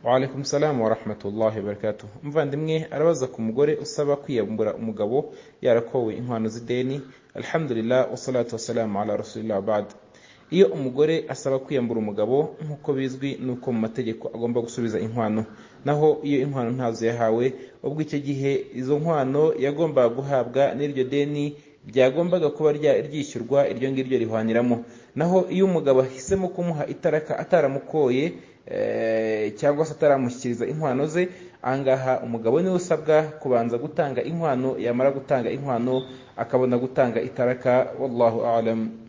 Waalaikum salam wa rahmatullahi barakatuh umuvandimwe arabaza ku mugore usaba kwiyambura umugabo yarakowe inkwano z'ideni alhamdulillah wassalatu wassalamu ala rasulillah bad iyo umugore asaba kwiyambura umugabo nk'uko bizwi n'uko mu mategeko agomba gusubiza inkwano naho iyo inkwano ntazo yahawe ubwo icyo gihe izo nkwano yagombaga guhabwa n'iryo deni byagombaga kuba ryishyurwa iryo ngiryo rihwaniramo naho iyo umugabo ahisemo kumuha itaraka ataramukoye cyangwa se ataramushyikiriza inkwano ze ahangaha umugabo niwe usabwa kubanza gutanga inkwano yamara gutanga inkwano akabona gutanga itaraka wallahu alam